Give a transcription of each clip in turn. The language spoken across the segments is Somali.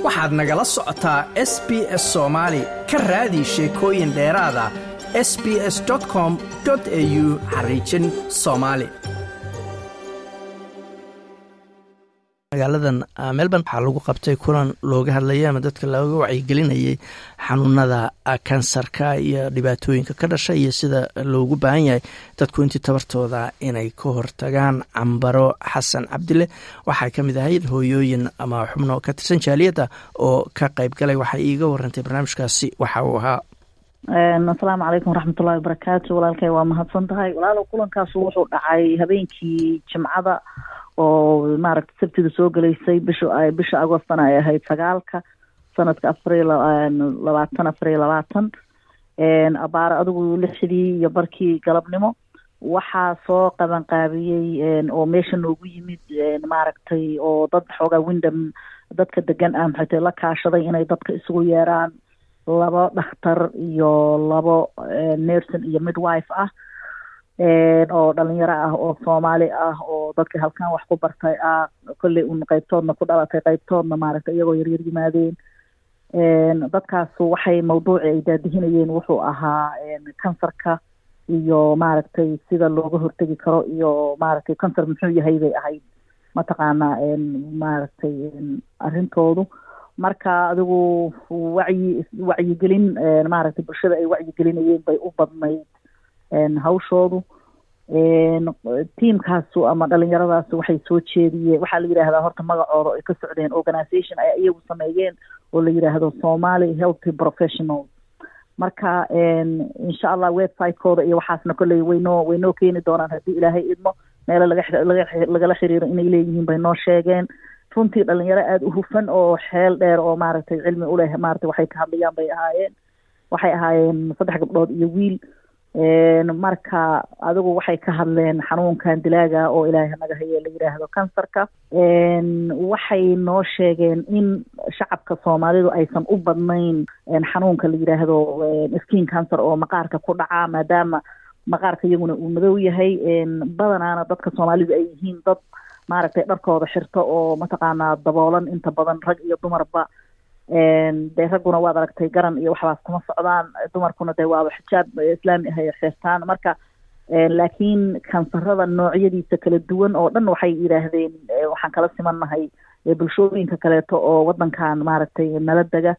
waxaad nagala socotaa s b s soomaali ka raadi sheekooyin dheeraada s b s com au xariijin soomaali magaaladan melbourne waxaa lagu qabtay kulan looga hadlayay ama dadka looga wacyigelinayay xanuunada kansarka iyo dhibaatooyinka ka dhasha iyo sida loogu baahan yahay dadku intii tabartooda inay ka hortagaan cambaro xasan cabdile waxaa ka mid ahayd hooyooyin ama xubno ka tirsan jaaliyadda oo ka qayb galay waxay iiga warantay barnaamijkaasi waxa uu ahaa asalaamu calaykum waraxmatullahi wabarakaatu walaalkay waa mahadsan tahay walaalow kulankaas wuxuu dhacay habeenkii jimcada oo maaragta sabtida soo gelaysay bisha bisha agostana ay ahayd sagaalka sanadka afariyo labaatan afariyo labaatan abaaro adigu lixdii iyo barkii galabnimo waxaa soo qaban qaabiyey oo meesha noogu yimid maaragtay oo dad xoogaa windham dadka degan ah maxay tahay la kaashaday inay dadka isugu yeeraan labo dhakhtar iyo labo nerson iyo midwife ah oo dhalinyaro ah oo soomaali ah oo dadka halkan wax ku bartay ah kolley un qaybtoodna ku dhalatay qaybtoodna maaragtay iyagoo yaryar yimaadeen dadkaasu waxay mawduuci ay daadihinayeen wuxuu ahaa kansarka iyo maaragtay sida looga hortegi karo iyo maaragtay kansar muxuu yahay bay ahayd mataqaanaa maaragtay arrintoodu marka adigu wacyi wacyigelin maaragtay bulshada ay wacyigelinayeen bay u badnayd hawshoodu tiamkaasu ama dhalinyaradaas waxay soo jeediyeen waxaa la yidhaahdaa horta magacooda ay ka socdeen organisation ay iyagu sameeyeen oo la yidhaahdo somali healthy professionals marka insha allah website-kooda iyo waxaasna kolley waynoo waynoo keeni doonaan haddii ilaahay idmo meelo laga lagala xiriiro inay leeyihiin bay noo sheegeen runtii dhalinyaro aada u hufan oo xeel dheer oo maaragtay cilmi uleh maaragtay waxay ka hadlayaan bay ahaayeen waxay ahaayeen saddex gabdhood iyo wiil marka adigu waxay ka hadleen xanuunkan dilaaga oo ilaahay naga haye la yidhaahdo kansarka waxay noo sheegeen in shacabka soomaalidu aysan u badnayn xanuunka la yidhaahdo skin cancer oo maqaarka ku dhaca maadaama maqaarka iyaguna uu madow yahay badanaana dadka soomaalidu ay yihiin dad maaragtay dharkooda xirto oo mataqaanaa daboolan inta badan rag iyo dumarba dee ragguna waad aragtay garan iyo waxbaas kuma socdaan dumarkuna dee waaba xijaab islaami ah ay xirtaan marka laakiin kansarada noocyadiisa kala duwan oo dhan waxay yidhaahdeen waxaan kala simannahay bulshooyinka kaleeto oo wadankan maaragtay nala dega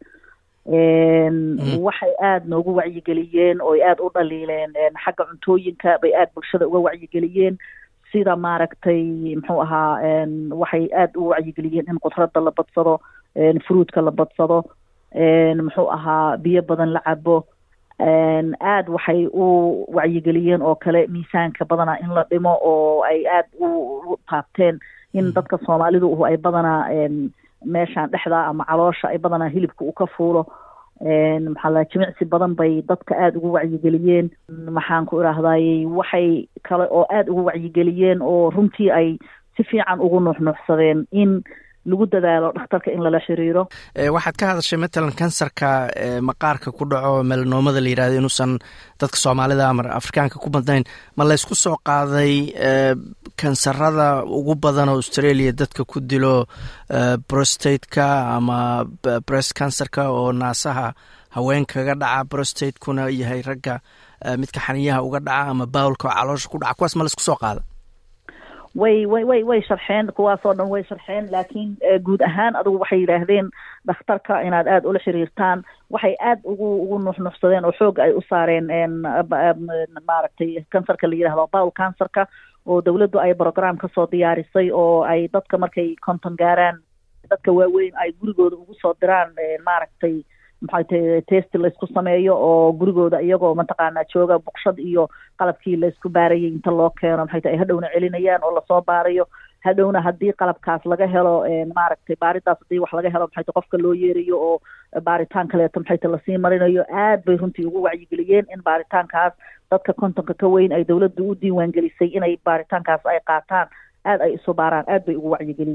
waxay aada noogu wacyigeliyeen oo aada u dhaliileen xagga cuntooyinka bay aada bulshada uga wacyigeliyeen sida maaragtay muxuu ahaa waxay aada u wacyigeliyeen in qudrada la badsado fruudka la badsado muxuu ahaa biyo badan la cabo aada waxay u wacyigeliyeen oo kale miisaanka badanaa in la dhimo oo ay aada u taabteen in dadka soomaalidu ay badanaa meeshaan dhexdaa ama caloosha ay badanaa hilibka uu ka fuulo maxaa la jimicsi badan bay dadka aada ugu wacyigeliyeen maxaan ku idhaahdayy waxay kale oo aada ugu wacyigeliyeen oo runtii ay si fiican ugu nuuxnuuxsadeen in lagu dadaalo dhakhtarka in lala xiriiro waxaad ka hadashay matalan kansarka maqaarka ku dhaco melanoomada la yirahdo inuusan dadka soomaalida ama afrikaanka ku badnayn ma laysku soo qaaday kansarada ugu badan oo australia dadka ku dilo brostateka ama breast cancerka oo naasaha haweenkaga dhaca brostatekuna yahay ragga midka xaniyaha uga dhaca ama bawlka oo caloosha ku dhaca kuwaas ma laysku soo qaada way way way way sharxeen kuwaasoo dhan way sharxeen laakiin guud ahaan adigu waxay yidhaahdeen dhakhtarka inaad aada ula xiriirtaan waxay aada ugu ugu nuuxnuuxsadeen oo xoog ay u saareen maaragtay kansarka la yidhahdo bowl cancerka oo dawladdu ay program kasoo diyaarisay oo ay dadka markay konton gaaraan dadka waaweyn ay gurigooda ugu soo diraan maaragtay maxay tahay testi laysku sameeyo oo gurigooda iyagoo mataqaanaa jooga buqshad iyo qalabkii laysku baarayay inta loo keeno maxay tahay hadhowna celinayaan oo lasoo baarayo hadhowna haddii qalabkaas laga helo maaragtay baaridaas haddii wax laga helo maxay tahay qofka loo yeerayo oo baaritaan kaleeto maxay tahay lasii marinayo aad bay runtii ugu wacyigeliyeen in baaritaankaas dadka kontonka ka weyn ay dawladdu u diiwaan gelisay inay baaritaankaas ay qaataan aada ay isu baaraan aad bay ugu wacyigeliyeen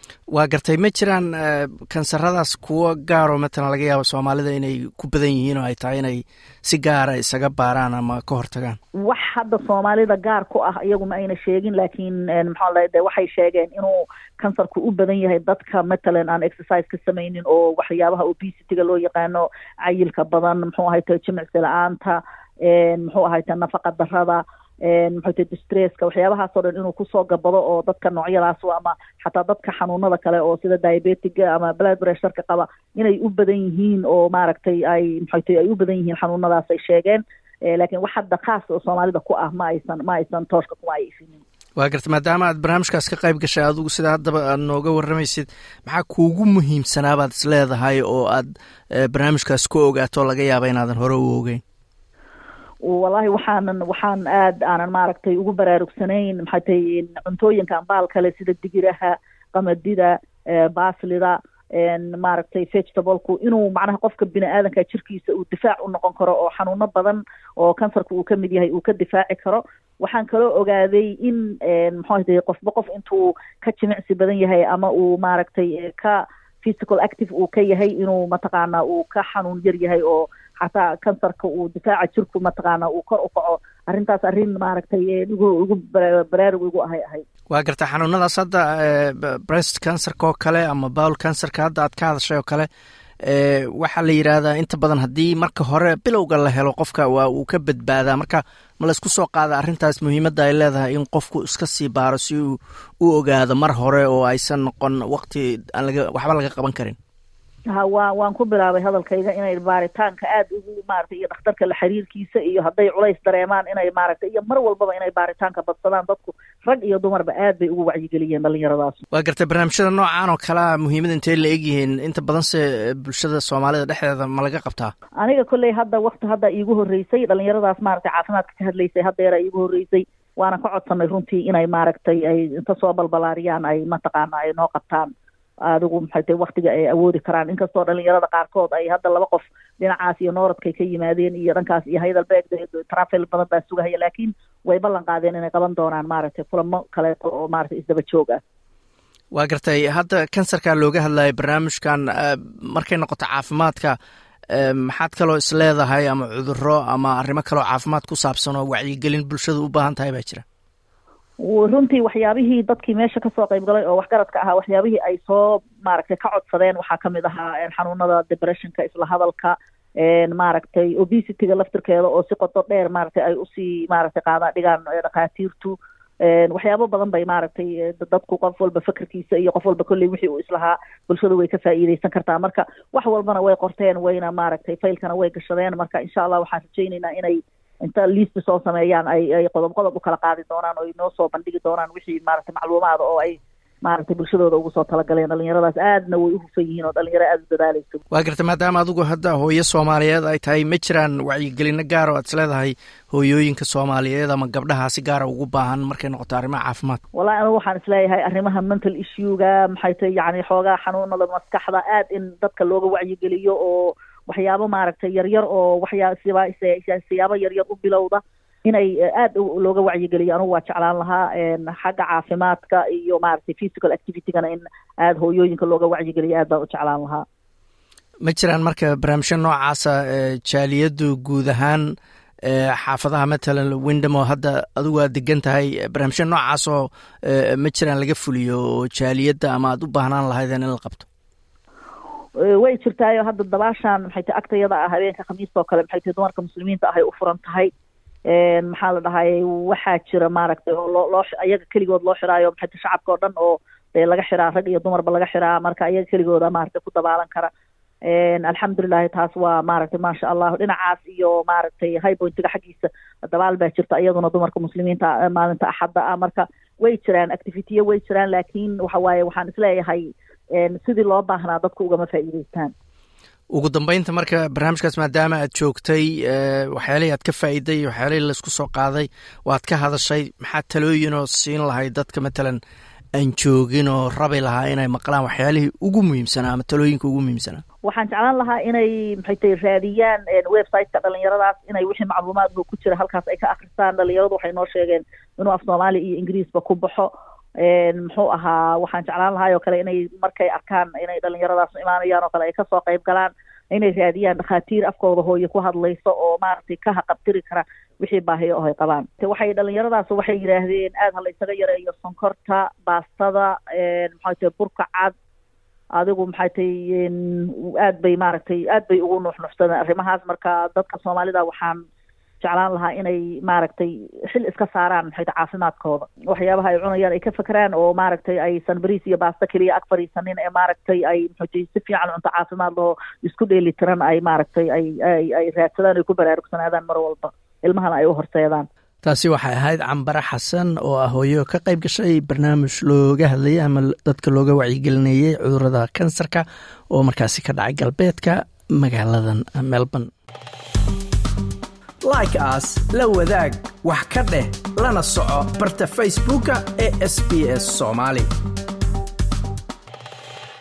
waa gartay ma jiraan kansaradaas kuwo gaaroo matalan laga yaabo soomaalida inay ku badan yihiin oo ay tahay inay si gaara isaga baaraan ama ka hortagaan wax hadda soomaalida gaar ku ah iyagu ma ayna sheegin laakiin maxaa la de waxay sheegeen inuu kansarku u badan yahay dadka matalan aan exercise ka samaynin oo waxyaabaha obesity-ga loo yaqaano cayilka badan muxuu ahayte jimicsi la-aanta muxuu ahayte nafaqa darada muxuute distresska waxyaabahaasoo dhan inuu kusoo gabado oo dadka noocyadaas ama xataa dadka xanuunada kale oo sida diabetiga ama blood pressureka qaba inay u badan yihiin oo maaragtay ay muxuute ay u badan yihiin xanuunadaas ay sheegeen laakiin wax hadda khaas oo soomaalida ku ah ma aysan ma aysan tooshka kuma ay ifinin waa garta maadaama aad barnaamijkaas ka qayb gashay adigu sida haddaba aad nooga warramaysid maxaa kuugu muhiimsanaa baad is leedahay oo aad barnaamijkaas ku ogaato laga yaaba inaadan hore u ogeyn wallahi waxaanan waxaan aad aanan maaragtay ugu baraarugsanayn maxay tahay cuntooyinkan baal kale sida digiraha qamadida baaslida maaragtay vegetablku inuu macnaha qofka bini aadanka jirkiisa uu difaac u noqon karo oo xanuuno badan oo kansarka uu kamid yahay uu ka difaaci karo waxaan kaloo ogaaday in muxuu tahay qofba qof intuu ka jimicsi badan yahay ama uu maaragtay ka physical active uu ka yahay inuu mataqaana uu ka xanuun yar yahay oo xataa kansarka uu difaaca jirku mataqaana uu kor u kaco arrintaas arrin maaragtay igu igu baraarug igu ahay ahay waa garta xanuunadaas hadda breast cancerka oo kale ama bowl cancerka hadda aad ka hadashay oo kale waxaa la yidhaahdaa inta badan haddii marka hore bilowga la helo qofka waa uu ka badbaadaa marka ma laysku soo qaada arrintaas muhiimadda ay leedahay in qofku iska sii baaro si uu u ogaado mar hore oo aysan noqon waqti aan laga waxba laga qaban karin ha waa waan ku bilaabay hadalkayga inay baaritaanka aada ugu maaragtay iyo dhakhtarka la xiriirkiisa iyo hadday culays dareemaan inay maaragtay iyo mar walbaba inay baaritaanka badsadaan dadku rag iyo dumarba aad bay ugu wacyigeliyeen dhalinyaradaas waa gartay barnaamijyada noocan oo kalea muhiimada intay la egyihiin inta badanse bulshada soomaalida dhexdeeda ma laga qabtaa aniga kolley hadda wakti hadda iigu horreysay dhalinyaradaas maaragtay caafimaadka ka hadlaysay haddeera iigu horreysay waana ka codsanay runtii inay maaragtay ay inta soo balbalaariyaan ay mataqaana ay noo qabtaan adigu maxay tahay waktiga ay awoodi karaan inkastoo dhalinyarada qaarkood ay hadda laba qof dhinacaas iyo nooradkay ka yimaadeen iyo dhankaas iyo haydalbeeg trafel badan baa sugahaya laakiin way ballan qaadeen inay qaban doonaan maaragtay kulamo kaleeto oo maaragtay isdaba joog ah waa gartay hadda kansarka looga hadlayo barnaamijkan markay noqoto caafimaadka maxaad kaloo is leedahay ama cuduro ama arrimo kaloo caafimaad ku saabsan oo wacyigelin bulshada u baahan tahay baa jira runtii waxyaabihii dadkii meesha kasoo qayb galay oo waxgaradka ahaa waxyaabihii ay soo maaragtay ka codsadeen waxaa kamid ahaa xanuunada depressionka isla hadalka maaragtay obesityga laftirkeeda oo si qodo dheer maaragtay ay usii maaragtay qaadaan dhigaan dhakhaatiirtu waxyaabo badan bay maaragtay dadku qof walba fakerkiisa iyo qof walba kolley wixii uu islahaa bulshada way ka faa'iideysan kartaa marka wax walbana way qorteen wayna maaragtay faylkana way gashadeen marka insha allah waxaan rajaynaynaa inay inta liista soo sameeyaan ay ay qodob qodob u kala qaadi doonaan oo ay noo soo bandhigi doonaan wixii maaragtay macluumaada oo ay maaragtay bulshadooda ugu soo talagaleen dhalinyaradaas aadna way u hufan yihiin oo dhalinyaro aada u dadaaleyso waa garta maadaama adigu hadda hooyo soomaaliyeed ay tahay ma jiraan wacyigelino gaar oo aad is leedahay hooyooyinka soomaaliyeed ama gabdhaha si gaara ugu baahan markay noqoto arrimaha caafimaad wallahi anigu waxaan isleeyahay arrimaha mental issuega maxay tahay yacni xoogaa xanuunada maskaxda aad in dadka looga wacyigeliyo oo waxyaabo maaragtay yaryar oo waxyaa siba siyaabo yaryar u bilowda inay aada looga wacyigeliyo anugu waa jeclaan lahaa xagga caafimaadka iyo maaragtay physical activitygana in aada hooyooyinka looga wacyigeliyo aad baan u jeclaan lahaa ma jiraan marka barnaamijyo noocaasa jaaliyaddu guud ahaan xaafadaha matalan windham oo hadda adigu aad degan tahay barnaamijyo noocaas oo ma jiraan laga fuliyo oo jaaliyadda ama aad u baahnaan lahaydeen in la qabto way jirtaayo hadda dabaashaan maxay tahay agtayada ah habeenka khamiista oo kale maxay tahay dumarka muslimiinta ahay u furan tahay maxaa la dhahay waxaa jira maaragtay oo loo loo ayaga keligood loo xiraayo maxay tahay shacabka oo dhan oo dee laga xiraa rag iyo dumarba laga xiraa marka ayaga keligooda maaragtay ku dabaalan kara alxamdulilahi taas waa maaragtay maasha allah dhinacaas iyo maaragtay high pointiga xaggiisa dabaal baa jirta iyaduna dumarka muslimiinta maalinta axadda ah marka way jiraan activityo way jiraan laakiin waxa waaye waxaan isleeyahay sidii loo baahnaa dadku ugama faa'iideystaan ugu dambeynta marka barnaamijkaas maadaama aad joogtay waxyaalihii aad ka faa'iiday waxyaalihii laisku soo qaaday waad ka hadashay maxaa talooyinoo siin lahay dadka matalan aan joogin oo rabi lahaa inay maqlaan waxyaalihii ugu muhiimsanaa ama talooyinka ugu muhiimsanaa waxaan jeclaan lahaa inay maxay tahay raadiyaan websiteka dhalinyaradaas inay wixii macluumaadka ku jira halkaas ay ka akristaan dhalinyaradu waxay noo sheegeen inuu af soomaali iyo ingiriisba ku baxo muxuu ahaa waxaan jeclaan lahay oo kale inay markay arkaan inay dhalinyaradaas imaanayaan oo kale ay kasoo qayb galaan inay raadiyaan dhakhaatiir afkooda hooye ku hadlayso oo maaragtay ka haqabtiri kara wixii baahiyo oo ay qabaan waxay dhalinyaradaas waxay yidhaahdeen aad ha la isaga yareeyo sonkorta baastada maxay tahay burka cad adigu maxay tahay aad bay maaragtay aad bay ugu nuuxnuuxsadeen arrimahaas marka dadka soomaalida waxaan jeclaan lahaa inay maaragtay xil iska saaraan maxay tahay caafimaadkooda waxyaabaha ay cunayaan ay ka fekeraan oo maaragtay aysan bariis iyo baasto keliya ag fadhiisanin ee maaragtay ay maxay si fiican cunto caafimaad laho isku dheeli tiran ay maaragtay ay ay ay raadsadaan ay ku baraarugsanaadaan mar walba ilmahana ay u horseedaan taasi waxay ahayd cambare xasan oo ah hooyo ka qayb gashay barnaamij looga hadlayay ama dadka looga wacyigelinayay cudurada kansarka oo markaasi ka dhacay galbeedka magaaladan melbourne like aas la wadaag wax ka dheh lana soco barta facebooka ee sb s soomaali